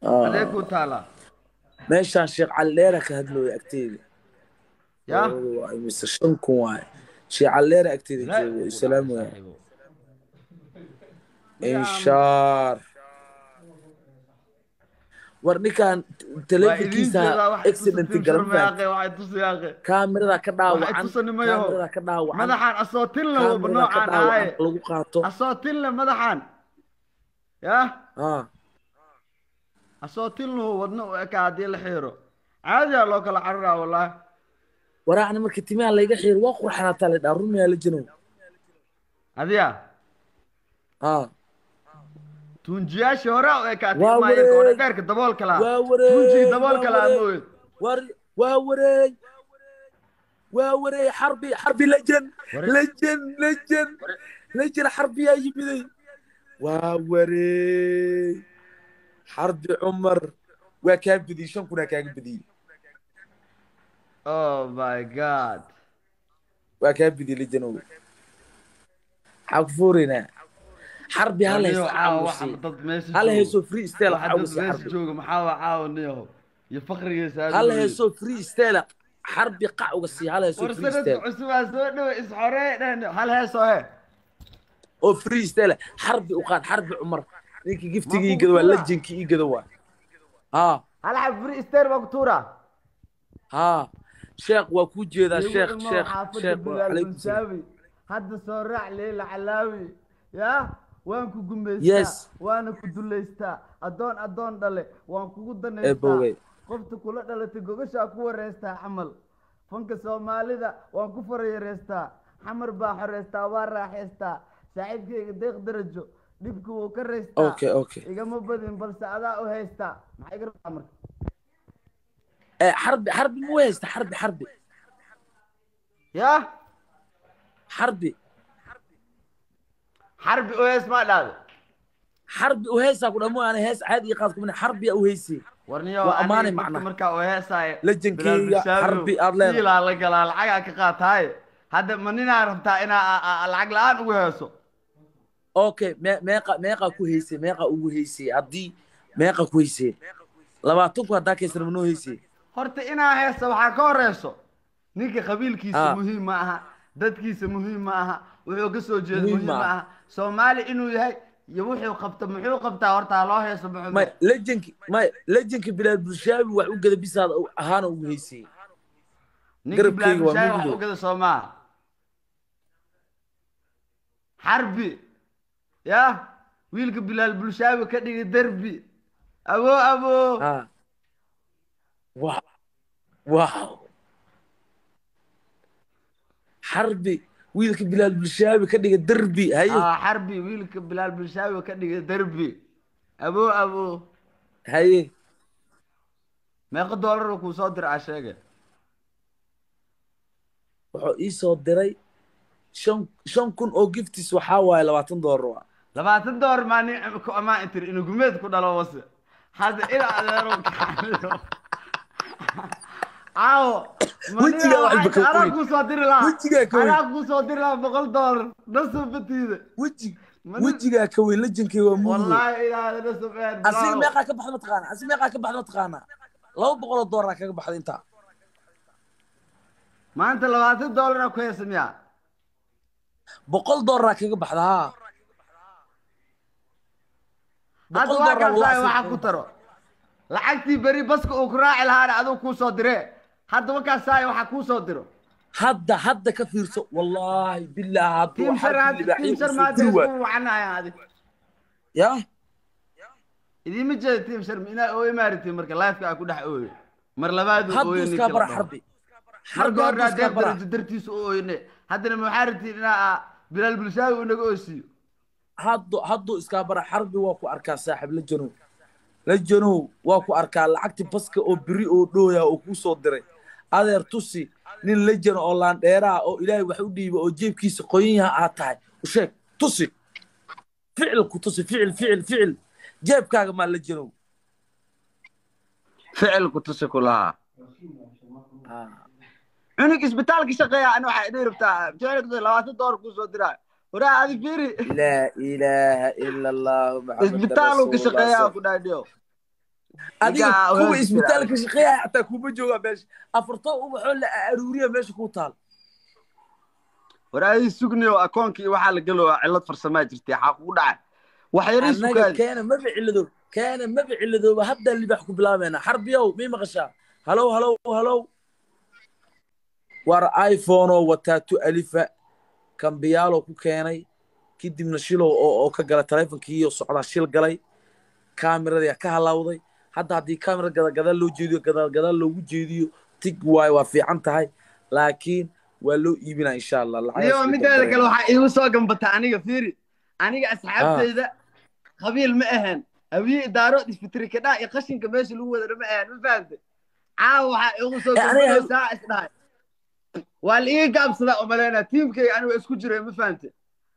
Ah, adee ku taalaa meeshaan sheekh cali dheera ka hadlooya agteeda yaa Labadu waa mise shan kun waaye sheekh cali dheera agteeda jooga islaam waay inshaar war ninkaan telefonkiisa accident garan kaamirada ka dhaawacan kaamirada ka dhaawacan madaxaan asoo tinla waba kaamirada ka noocaan dhaawacan ahaye lagu qaato asoo tinle madaxaan yaa ah asoo tinlahu wadno u eka haddii la xiiro caadiyaa loo kala cararaa wallaahi waraacna marka timaha layga xiiro waa qurxanaataa la dhaa rumiyaa la jinow adiya ah tuunjiyaashii hore u ekaatay Waa imaayeen koodha wareey. dheerka daboolka lahaa waa wareey tuunjigii daboolka waa lahaa wareey. mooye war waa wareey waa wareey xarbi xarbi lejen Wareey. lejen lejen lejen xarbiyaa yimiday waa wareey xarbi cumar waa kaa bediyey shan kunaa kaaga bediyey oh my god waa kaa bediyey lejenow xagfuurina xarbi hal Niyow, hayso caawa caawa waxa sii dad meesha hal joogo. hayso free style waxa caawa dad sii meesha xarbi jooga maxaa waa caawa niyaho iyo fakrigiisa aad hal u weyn. hayso free style xarbi qac uga sii hal hayso war free sanadka style cusub aa soo dhowe isxoree dhehn hal heesoo he oo free style xarbi u qaad xarbi cumar ninka giftiga Ma ii gado waa kugu lejenki ii gado waa haa hal xab free stair baa ku tuura haa sheekh waa kuu jeedaa Igu sheekh ilmo sheekh xaafadda sheekh Bilaal calaykum salaam Bunsaawi. hadda soo raac leela calaawi yaa waan ku gumaystaa Yes. waana ku dulaystaa addoon addoon dhale waan kugu ee danaystaa bowgay qofta kula dhalatay gogashaa ku wareystaa camal fanka soomaalida waan ku farayareystaa xamar baa xoreystaa waa raaxaystaa saaxiibkayga deeq darajo dhibka wuu ka raystaa okay okay igama badin balse adaa u haystaa maxaa iga rabtaa marka ee xarbi xarbi ma haysta xarbi xarbi yaa xarbi xarbi u heys maa dhahda xarbi u heesaa ku dhamoo aan hees caadi ii qaad kumina xarbiya u heysay warniyo Waa ammaanay aniga macnaha. markaa oo heesaaye Lejankeyga, xarbi aad leedahay. ilaa la galaa lacagaa ka qaataaye hadda ma ninaa rabtaa inaa a- a- lacag la-aan ugu heeso okay me- meeqa meeqa ku heysay meeqa ugu heysay haddii meeqa ku heysay labaatanku haddaa kaysana manoo heysay horta inaa heeso waxaa ka horeyso ninka qabiilkiisa Ah. muhiim ma aha dadkiisa muhiim ma aha wuxuu ka soo jeedo Muhiim muhiim ma ma aha. aha soomaali inuu yahay iyo wuxuu qabta muxuu qabtaa horta ha loo heeso may muxumed lejenki may lejenki bilaal bulshaabi wax u gada bisaad ahaana ugu heysay ninka garabkayga waa bilaabishaay wax mugdo. u gada soo maaha xarbi ya wiilka bilaal bulshaabi ka dhigay derbi abo abo ah wow wow xarbi wiilka bilaal bulshaabi ka dhiga derbi haye Ah, xarbi wiilka bilaal bulshaabi ka dhigay derbi abo abo haye meeqa doolar kuu soo diraa sheege wuxuu ii soo diray shan shan kun oo giftis waxaa waaye labaatan doolar waa labaatan doolar maa nin ku ammaan tiri inuu gumeed ku dhalo wase hadda ila adeero kaxaliyo caawo Wejigaa waxba ka anaa qoyn. kuu soo diri lahaa Wejigaa ka weyn. anaa kuu soo diri lahaa boqol doolar nasoo batiida weji Ma nin- wejigaa ka weyn lejankay waa mugdo wallaahi ilaahay nasoo beer asiga meeqaa ka baxda mataqaana asiga meeqaa ka baxda mataqaana laba boqol oo doolar kaga baxda intaa maanta labaatan doolara ku heesa miyaa boqol doolar kaga baxda haa hadda boqol waa doolar kaasaay waa waxa ku taro lacagtii beri baska uu ku raaci lahaana aduu kuu soo dire hadda wakaasaay waxa kuu soo diro hadda hadda ka fiirso wallaahi bilaahi hadduu tiim shar xarbi hadda tiim shar maanta libaaxyo isku wacanaya adi ya idiima jeeda tiim shar inaa oo imaaritiin marka lifeka aa ku dhex ooyo mar labaad uu hadduu ooyo iskaa bara ninka xarbi marka xarbi hore hadduu iskaa adeer bara darajo dartiisa u ooyne haddana maxaa rabtiin inaa aa bilaal bulshaawi uu naga oosiiyo hadduu hadduu iskaa bara xarbi waa ku arkaa saaxib la janow la janow waa ku arkaa lacagti baska oo beri oo dhooya oo kuu soo diray adeer tusi nin la jano oo laandheeraa oo ilaahay wax u dhiiba oo jeebkiisa qoyan yaha aad tahay u sheeg tusi ficil ku tusi ficil ficil ficil jeebkaaga maa la janow ficil ku tusi ku lahaa cunug isbitaalka shaqeeya ani waxaa idin rabtaa jeelka labaatan doolar kuu soo diraa waraa adi fiiri laa ilaaha ila allahu maxamed isbitaaluu ka shaqeeyaa ku dhaadhiyo adiga Ninkaa kuwa hoostiisa. isbitaalka shaqeeya xataa kuma joogaa meesha afarto ubaxoo la aruuriya meesha ku taal waraadii sugniyo akoonka iyo waxaa la gelooa cillad farsamaa jirtay xaa kugu dhacay wax yarii annaga sukaadi keena maba ciladoob keena maba ciladooba haddaan libaax ku bilaabeena xarbiyow mii maqashaa halow halow halow war iphone oo wataa tu alifa kambiyaalo ku keenay kadibna shilow oo oo ka gala taleefonkiiyo socdaa shil galay kaamiradii ka halawday hadda haddii kaamira gadagadaal loo jeediyo gadaalgadaal loogu jeediyo tig waayo waa fiican tahay laakiin waa loo iibinaa insha allah lacagaas iyo way mideeda kala kale waxaa iigu soo gambata aniga fiiri aniga asxaabteyda qabiil ma ahan hawiye idaarood isfitrikadhaa iyo qashinka meesha lagu wadana ma ahan ma fahamte caawa waxaa iigu soo Eh, aniga- gambanaysaa isdhahay waa la ii gaabsadaa umaleynaa tiimkayga aniga isku jiray ma fahamte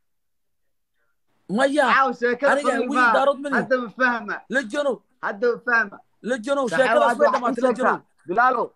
maya caawa sheekada aniga qabiil hawiye maaha. idaarood ma lihi. hadda ma fahma la janow hadda ma fahma la janow Saxaabo, sheekadaas way hadda waxaa ii dhamaatay la janow sheegtaa bilaalow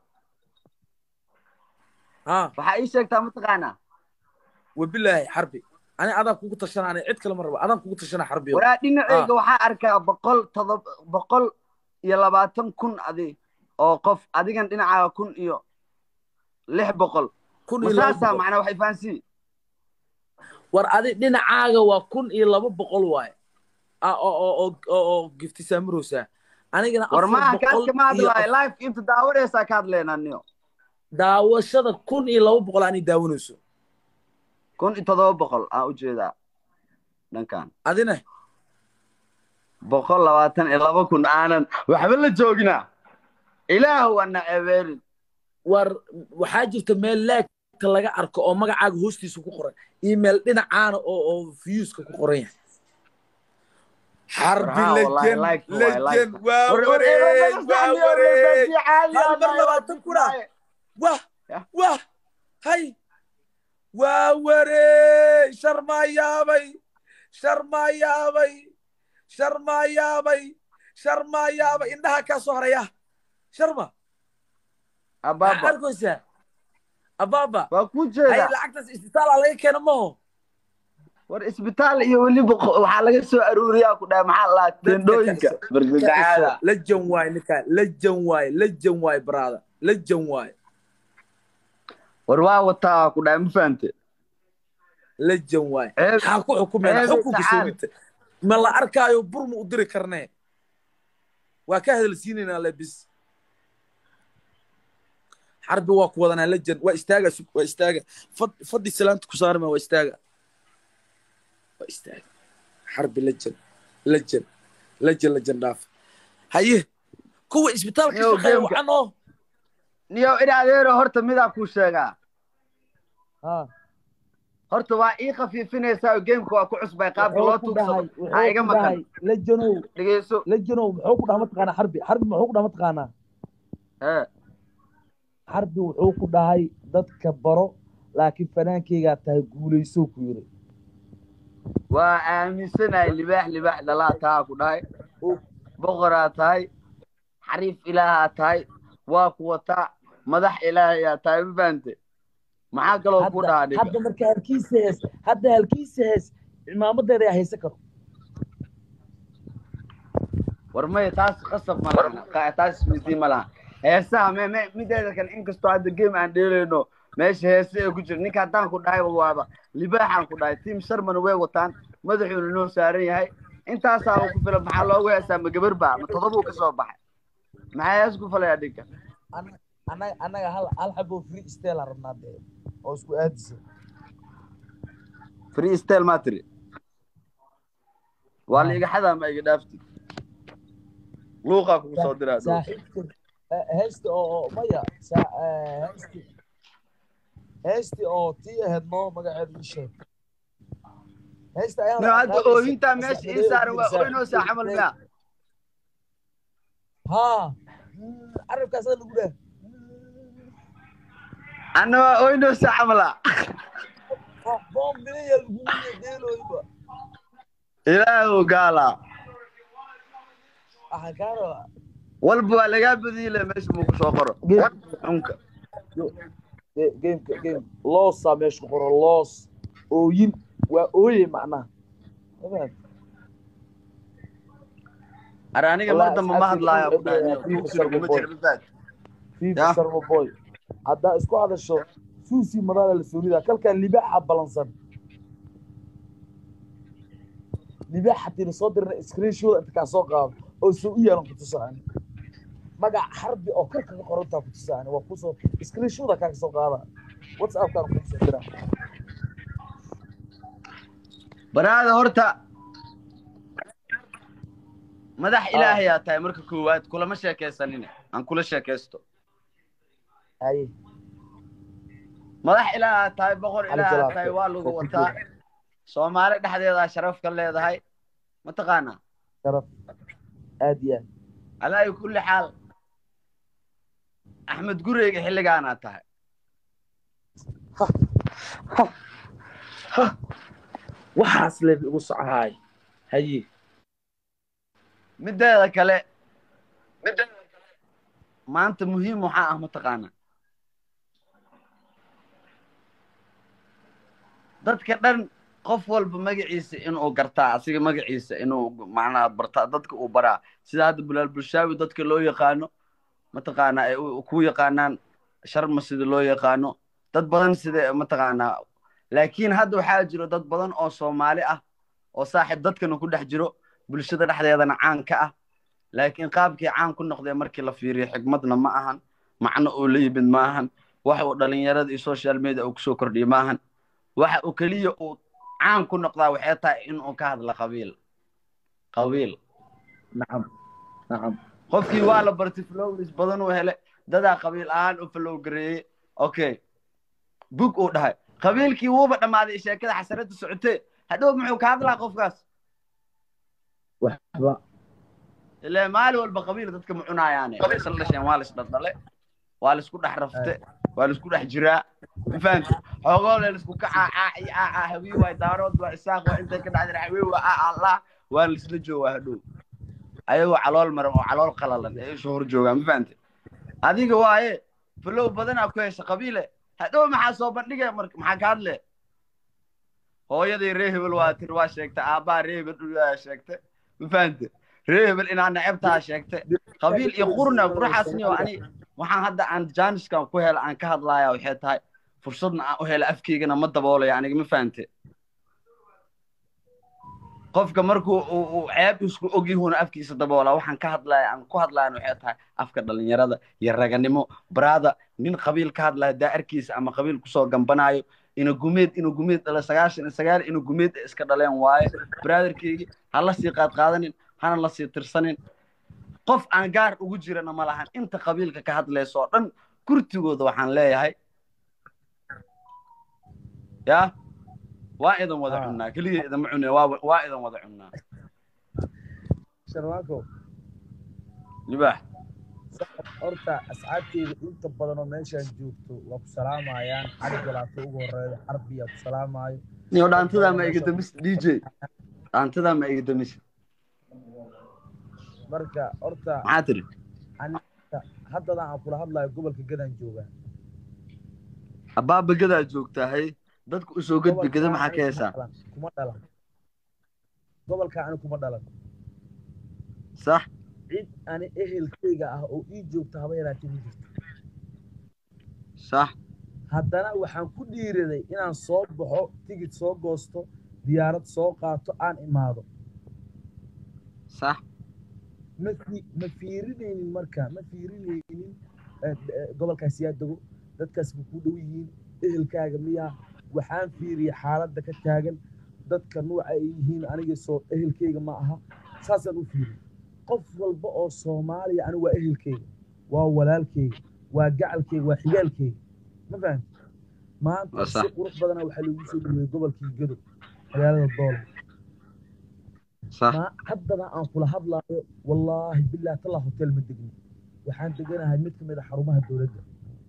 ha waxaa ii sheegtaa mataqaanaa wabilaahi xarbi ani adaan kugu tashana ani cid kale ma rabo adaan kugu tashana xarbi waraa dhinaceyga waxaa arkaa boqol todob boqol iyo labaatan kun adi oo qof adigan dhinacaaga kun iyo lix boqol kun iyo laba masaasaa boqol macnaa waxay fahansii war adi dhinacaaga waa kun iyo laba boqol waaye Ah, oo oo oo oo oo gifti saamiroosaa anigana war afar maaha boqol kaadka ma iyo hadlaayo life inta daawanaysaa ka hadlaynaa niyo daawashada kun iyo laba boqol ani daawanayso kun iyo todoba boqol aan ujeedaa dhankan adina boqol labaatan iyo laba kun aanan waxba la joognaa ilaahu ana ebeerin war waxaa jirta meel laagta laga arko oo magacaaga hoostiisa ku qoran iyo meel dhinacaana oo oo viewska ku qoran yahay xarbi Warhaa, wallahi, lejen like waay, like. lejen waa War- war- wareeg war- waa war- wareeg caadi Hal ah, mar maayo, labaatan waa kuna. maayo. wah Yah. wah hay waa wareeg sharmaa yaabay sharmaa yaabay sharmaa yaabay sharmaa yaabay indhaha kaa soo haraya sharma maxaa abaaba arkaysaa abaaba waa ku hay jeedaa lacagtaas isbitaala laga keena maho war isbitaal iyo weliba qo- waxaa laga soo aruuriyaa ku dhahay maxaa la tendhooyinka bargagacaada lejan waay ninkaa lejan waay lejan waay brada lejan waay war waa wataa ku dhahay ma fahante lejan waay Ceeb- maxaa ku xukumeen ceeb xukunka tacaal. soogita ma la arkaayo bur ma u diri karnee waa ka hadalsiinaynaa lebis xarbi waa ku wadanaa lejan waa istaaga sug- waa istaaga Fad- fadhi salaanta ku saarma waa istaaga waa istaaga xarbi lejan lejan lejan lejan dhaaf haye kuwa isbitaalka Yo, shaqeeya gameka. wacan oo niyo in adeero horta midaa kuu sheegaa ha horta waa ii khafiifinaysaa oo gameka waa ku cusbay qaabka loo tuugsado ha iga maqan lejanow dhegeyso lejanow muxuu ku dhaha mataqaanaa xarbi xarbi muxuu ku dhaha mataqaanaa ee xarbi wuxuu ku dhahay dadka baro laakiin fanaankeygaa tahay guulayso ku yiri waa aaminsanahay libaax libaax dhalaa tahaa ku dhahay boqoraa tahay xariif ilaahaa tahay waa ku wataa madax ilaahayaa tahay ma fahante maxaa kaloo ku dhahaa hadda dhiga hadda marka halkiisa hees hadda halkiisa hees cimaamadeeda yaa haysan karo war maya taas qasab ma laha Qa- taas isweydiin ma laha heesaha me me mideeda kale inkastoo hadda game aan dheelayno meesha heese ee ku jira ninka haddaan ku dhahay waaba libaaxaan ku dhahay tiim sharman way wataan madaxuuna noo saaran yahay intaasaa ku filan maxaa loogu heesaa ma gabar baa ma todobuu ka soo baxay maxaa hees ku falaya dhinka Ana- anaga anaga hal hal xabo free style rabnaa dee oo isku aadisa free style maa tiri waa la iga xadaa ma iga dhaafti luuqaa kugu soo diraa dhow. saaxiibka eh, heesta oo oo- maya saa- eh, heesti heesti oo tii ahayd noo magaceedu ii sheeg heesta ayaa No, hadda oohintaa meesha ii saaran waa ooynoosaa camal miyaa ha Mm, carabkaasaa lagu dheh anna waa ooynoosaa camala boom bilaya lagugu yeedeelooyba ilaahu gaalaa waxaan kaa rabaa walba waa lagaa badiile meesha muu ku soo qoro cunka Ge- gameka game loosaa meesha ku qoro loos ooyin waa ooye macnaha Ma fahamtay? ar aniga mar Wallahi, dambe ma asxaabtayda hadlaayo waxay ku dhahay leedahay buugsi Fifa laguma Boy. jira mafaad fifa Ya. sarmo boy haddaa isku hadasho suusi madaala la soonida kalkan libaaxa balansan libaax hatiina soo dirna screenshot inta kaa soo qaado oo soo u yaalan ku tusaan magac xarbi oo kor kaga qorantaa ku tusaan waa kusoo screenshoda kaa soo qaada whatsappkaan ku soo dira baraada horta madax ilaahayaa tahay marka koowaad kulama sheekaysanine aan kula sheekaysto haye madax ilaahaa tahay boqor Cali ilaahaa Jalaal. tahay waa lagu wataa soomaali dhexdeedaa sharaf ka leedahay mataqaanaa sharaf aad iyo aad alaayi kulli xaal axmed gureyga xilligaanaa tahay waxaas leef igu socahaay haye mideeda kale maanta muhiim waxaa ah mataqaanaa dadka dhan qof walba magaciisa inuu gartaa asiga magaciisa inuu macnaha bartaa dadka uu baraa sida hadda bulaal bulshaawi dadka loo yaqaano mataqaanaa ay u- ku yaqaanaan sharma sida loo yaqaano dad badan sida mataqaanaa laakiin hadda waxaa jiro dad badan oo soomaali ah oo saaxiib dadkana ku dhex jiro bulshada dhexdeedana caan ka ah laakiin qaabkii caan ku noqdee markii la fiiriyo xigmadna ma ahan macno uu la yimid ma ahan waxa uu dhalinyarada iyo social media uu kusoo kordhiyo ma ahan waxa uu keliya uu caan ku noqdaa waxay tahay inuu ka hadla qabiil qabiil nacam nacam qofkii waa la bartay flowers badan uu hele dadaa qabiil ahaan u flow gareeyey okay bug uu dhahay qabiilkii wuuba dhammaaday sheekada xasarada socotee hadhow muxuu ka hadlaa qofkaas waxba ilaa maalin walba qabiil dadka ma cunayaane way isla dhasheen waa la isdhaldhale waa la isku dhex rafte waa la isku dhex jiraa ma fahamti xoogooda la isku kacaa caa iyo caa caa hawiye waay daarood waa isaaq waa intay ka dhacdeen hawiye waa aa allah waa la isla joogaa hadhow ayagoo calool maran oo calool qalalan ee isoo hor joogaa ma fahamti adiga waaye falow badanaa ku hesha qabiile hadhow maxaa soo bandhigaya marka maxaa ka hadle hooyadii ree hebel waa tir waa sheegta aabbaa ree hebel dhulaa sheegta ma fahamte ree hebel inaa necebtaa sheegta qabiil iyo qurna quraxaasni oo ani waxaan hadda aan jaaniskan ku hela aan ka hadlaaya waxay tahay fursadna aan u hela afkeygana ma daboolaya aniga ma fahamte qofka markuu uu uu ceeb isku ogyahuuna afkiisa daboola waxaan ka hadlaya aan ku hadlayan waxay tahay afka dhalinyarada iyo raganimo baraada nin qabiil ka hadlaya daa'arkiisa ama qabiil kusoo gambanaayo ina gumeed ina gumeed dhala sagaashan iyo sagaal ina gumeed ay iska dhaleen waaye brotherkeygii ha la sii qaad qaadanin hana la sii tirsanin qof aan gaar ugu jirana ma lahan inta qabiilka ka hadlaysa oo dhan kurtigooda waxaan leeyahay ya waa idan wada Ah. cunnaa keliya idama cune waa waa idan wada cunnaa sharwaako libaax horta asxaabteyda inta badan oo meeshaan joogto waa ku salaamayaan cali jalaato ugu horeeyo xarbiyaa ku salaamaayo niyo dhaantadaa ma iga damis dj dhaantadaa ma iga damis marka horta maxaa tiri haddadan aan kula hadlayo gobolka gadaan joogaa abaaba gadaa joogtaa hay dadku usoo gudbi gada maxaa ka heesaa kuma dhalan gobolka ani kuma dhalan sax cid ani ehelkeyga ah oo ii joogta haba yaraatee ma jirto sax haddana waxaan ku dhiiraday inaan soo baxo tigid soo goosto diyaarad soo qaato aan imaado sax ma fi- ma fiirinaynin marka ma fiirinaynin eh, eh, gobolkaas yaa dego dadkaas ma ku dhow yihiin ehelkaaga miyaa waxaan fiiriyay xaaladda ka taagan dadka nuuca ay yihiin aniga soo ehelkeyga ma aha saasaan u fiiriyay qof walba oo soomaaliya aniga waa ehelkeyga waa walaalkeyga waa gacalkeyga waa xigaalkeyga ma fahamti maanta Waa si sax. qurux badana waxaa lagu soo dhaweeyey gobolkii gadow magaalada doola sax ma haddana aan kula hadlaayo wallaahi bilah tallah hotel ma degno waxaan deganahay mid ka mid a xarumaha dowladda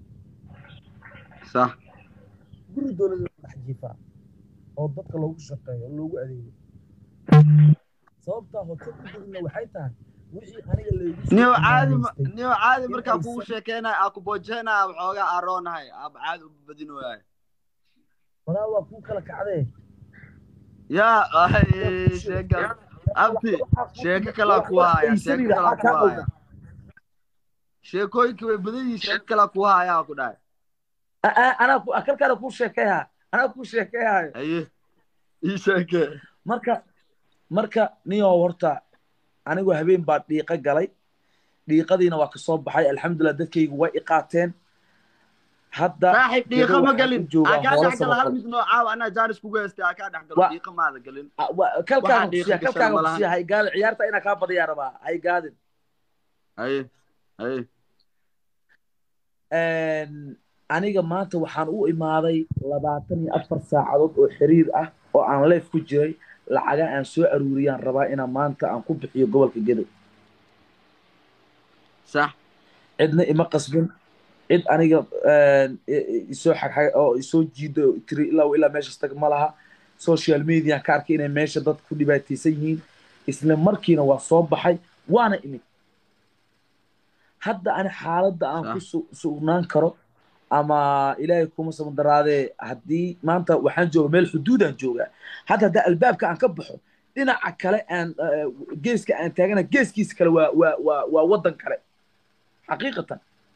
sax guri dowladda la dhex jiifaa oo dadka loogu shaqeeyo oo loogu adeego sababtaa hotel u degna waxay tahay wixii aniga laygu soo niyo caadi ma- imaanaystay niyo caadi in markaa aysan- kugu sheekeynayo aa ku boojeenaya waxoogaa aroonahay aaba caadi u badinooyahay walaa waa kuu kala kacdee yaa ay sheega abti sheeko kalaa ku haya sheeko kalaa ku haya sheekooyinka way badan yihiin sheeko kalaa ku haya ku dhahay anaa ku- kalkaana kuu sheekeeyaa anaa kuu sheekeeyaayo haye ii sheeke marka marka niyoo horta anigu habeen baa dhiiqa galay dhiiqadiina waa kasoo baxay alxamdulilah dadkaygu way i qaateen hadda saaxiib dhiiqa ma waxaan galin u joogaa aa kaa hoola dhex gala hal samafal. mid noo caawa anaa jaanis kugu heystay aa kaa dhex galo Wa- dhiiqa maada galin Ah, wa- kalkaaga Waxaa dhiiqa kusiya gashan kalkaaga malahan. kusiya haygaadin ciyaarta inaa kaa badiyaa rabaa haygaadin haye haye aniga maanta waxaan u imaaday labaatan iyo afar saacadood oo xiriir ah oo aan leef ku jiray lacaga aan soo aruuriyaan rabaa inaan maanta aan ku bixiyo gobolka gedo sax cidna ima qasbin cid aniga i- i- isoo xagxag oo isoo jiido oo tiri ilaa ilaa meeshas tag ma laha social media ka arkay inay meesha dad ku dhibaataysan yihiin isla markiina waa soo baxay waana imid hadda ani xaaladda aan ku su- sugnaan karo ama ilaahay kuma samandaraadee haddii maanta waxaan jooga meel xuduudaan joogaa hadda haddaa albaabka aan ka baxo dhinaca kale aan eh, geeska aan taagana geeskiisa kale waa waa waa waa waddan kale xaqiiqatan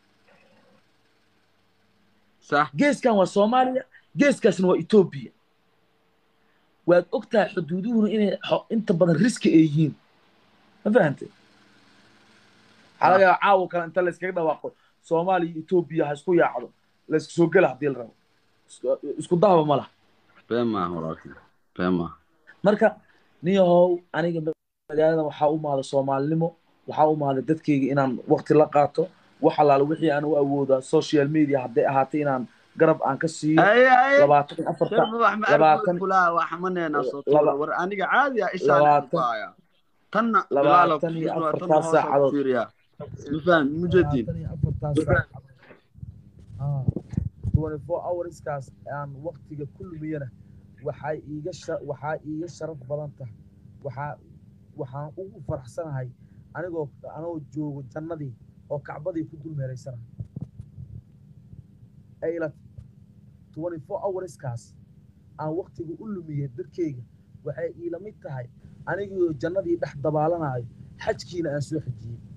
sax geeskan waa soomaaliya geeskaasna waa etoobiya waad ogtahay xuduuduhuna inay xo- inta badan riski ay yihiin ma fahantay waxaa laga yaaba caawa kale inta layskaga dhawaaqo soomaaliya iyo etoobiya ha isku yaacdo laysku soo gela haddii la rabo Isku- isku dahaba ma laha been maaha walaalkii been maaha marka niyahow aniga magaalada waxaa u maada soomaalinimo waxaa u maada dadkayga inaan waqti la qaato wax allaale wixii aan u awoodaa social media hadday ahaatay inaan garab aan ka siiyo haye haye labaatan iyo afarta sharba wax ma labaatan- arki kulaa waa xamaneena soo laba- tuura war aniga caadi ah ishaan labaatan- ku haya tanna labaatan bilaala iyo ku afartaa tanna hoosa ku saacadood. fiiriyaa ma fahmi mujeediin labaatan iyo afartaa saacadood. Ah, 24 hourskaas aan waqtiga ku lumiyana waxay iiga sha- waxaa iiga sharaf badan tahay waxaa waxaan ugu faraxsanahay anigoo anigoo joogo jannadii oo kacbadii ku dul meeraysanahay ayla 24 hourskaas aan waqtiga u lumiyay dadkayga waxay iila mid tahay anigoo jannadii dhex dabaalanayo xajkiina aan soo xajiyey